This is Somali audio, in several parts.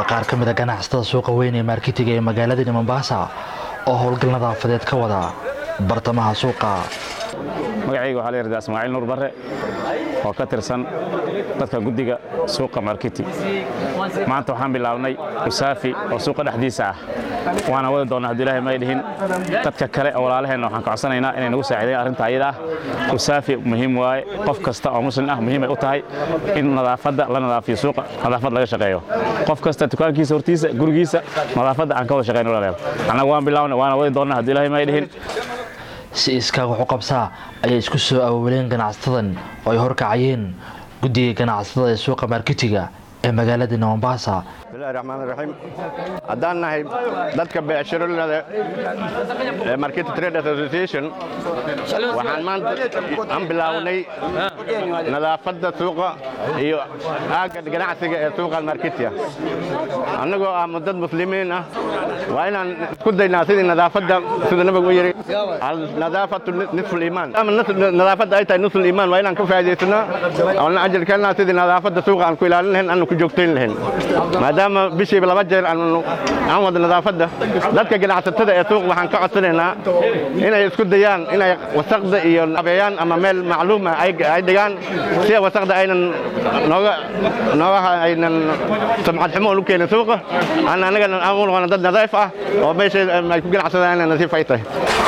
waa qaar ka mid a ganacsatada suuqa weyn ee maarkitiga ee magaaladani mombasa oo howlgal nadaafadeed ka wada bartamaha suuqa magacayga waxaa la yidhahdaa ismaaciil nuur barre oo ka tirsan dadka guddiga suuqa markiti maanta waxaan bilaabnay usaafi oo suuqa dhexdiisa ah waana wadi doonnaa hadduu ilaahay may dhihin dadka kale oo walaalaheenna waxaan ka codsanaynaa inay nagu saacidayn arrinta ayada ah usaafi muhiim waaye qof kasta oo muslim ah muhiimay u tahay in nadaafadda la nadaafiyo suuqa nadaafad laga shaqeeyo qof kasta dukaankiisa hortiisa gurigiisa nadaafadda aan ka wada shaqayno walaalayaal annaga waan bilaabnay waana wadi doonnaa hadduu ilaahay may dhihin si iskaa wax u qabsaa ayay isku soo awooleen ganacsatadan oo ay horkacayeen guddiga ganacsatada ee suuqa markitiga ee magaaladani mombasa bismillahi raxmaan raxiim haddaan nahay dadka beecshirolada ee market trade association waxaan maanta aan bilaawnay nadaafadda suuqa iyo aagga ganacsiga ee suuqa marketia annagoo ah dad muslimiin ah waa inaan isku daynaa sidii nadaafadda sida nabigu u yidhi nadaafatu nisfu liimaan ama nadaafadda ay tahay nisfu liimaan waa inaan ka faa'idaysana oona ajarkeennaa sidii nadaafadda suuqa aan ku ilaalin lahayn aanu ku joogtayn lahayn maadaama bishiiba laba jeer aan wada nadaafadda dadka ganacsatada ee suuq waxaan ka codsanaynaa inay isku dayaan inay wasaqda iyo abeeyaan ama meel macluuma ay dhigaan si wasaqda aynan nooga noogaha aynan samcad xumo u keenin suuqa aan anagana aan u noqono dad nadiif ah oo meesha ay ku ganacsadaan inay nasiif ay tahay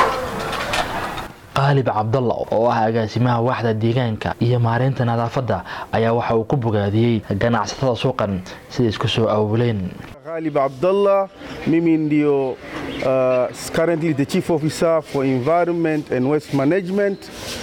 qaalib cabdalla oo ah agaasimaha waaxda deegaanka iyo maareynta nadaafadda ayaa waxa uu ku bogaadiyey ganacsatada suuqan siday isku soo awooleen Ghalib Abdullah, mimi ndio uh, currently the chief officer for environment and waste management.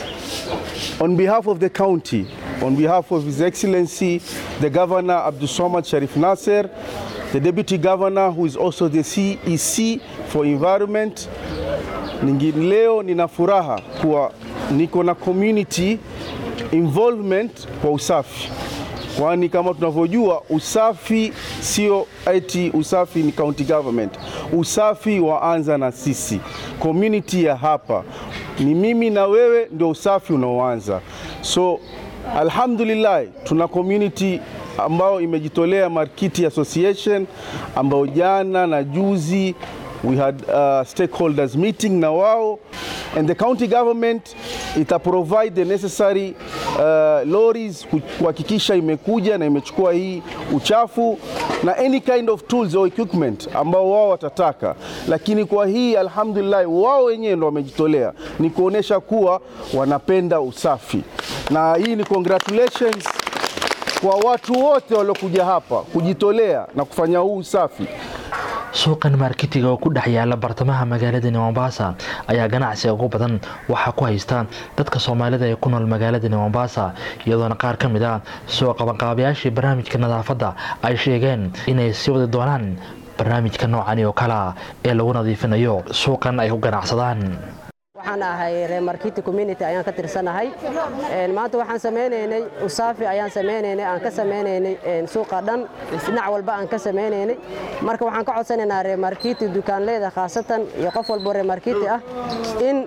On behalf of the county, on behalf of His Excellency the Governor Abdul Somad Sharif Nasser, the Deputy Governor who is also the CEC for Environment, Ningine leo nina furaha kuwa niko na community involvement kwa usafi, kwani kama tunavyojua usafi sio eti usafi ni county government. Usafi waanza na sisi community ya hapa, ni mimi na wewe ndio usafi unaoanza. So alhamdulillah tuna community ambao imejitolea Markiti Association ambao jana na juzi we had uh, stakeholders meeting na wao and the county government ita provide the necessary uh, lorries kuhakikisha imekuja na imechukua hii uchafu na any kind of tools or equipment ambao wao watataka, lakini kwa hii alhamdulillah, wao wenyewe ndo wamejitolea, ni kuonesha kuwa wanapenda usafi, na hii ni congratulations kwa watu wote waliokuja hapa kujitolea na kufanya huu usafi. suuqan markitiga oo ku dhex yaala bartamaha magaaladani mombasa ayaa ganacsiga ugu badan waxaa ku haysta dadka soomaalida ee ku nool magaaladani mombasa iyadoona qaar ka mid a soo qabanqaabayaashii barnaamijka nadaafadda ay sheegeen inay sii wadi doonaan barnaamijka noocani oo kalea ee lagu nadiifinayo suuqan ay ku ganacsadaan waxaan ahay reer markiti community ayaan ka tirsanahay maanta waxaan samaynaynay usaafi ayaan samaynaynay aan ka samaynaynay suuqa dhan dhinac walba aan ka samaynaynay marka waxaan ka codsanaynaa reer markiti dukaanleyda khaasatan iyo qof walbo reer markiti ah in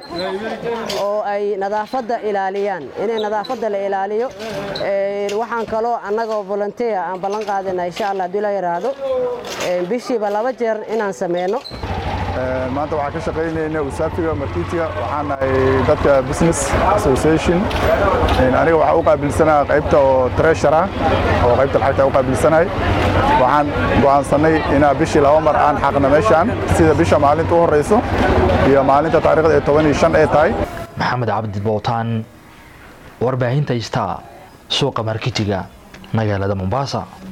oo ay nadaafadda ilaaliyaan inay nadaafadda la ilaaliyo waxaan kaloo annagoo volunteer aan ballan qaadana insha allah haddii la yidhaahdo bishiiba laba jeer inaan sameyno maanta waxaan ka shaqaynayna usaafiga markitiga waxaan nahay dadka business association aniga waxaa u qaabilsanaa qaybta oo treasure ah oo qaybta lacagta u qaabilsanahay waxaan go'aansanay inaa bishii laba mar aan xaqna meeshaan sida bisha maalinta u horeyso iyo maalinta taariikhda ee toban iyo shan ee tahay maxamed cabdi bowtaan warbaahinta ista suuqa markitiga magaalada mombasa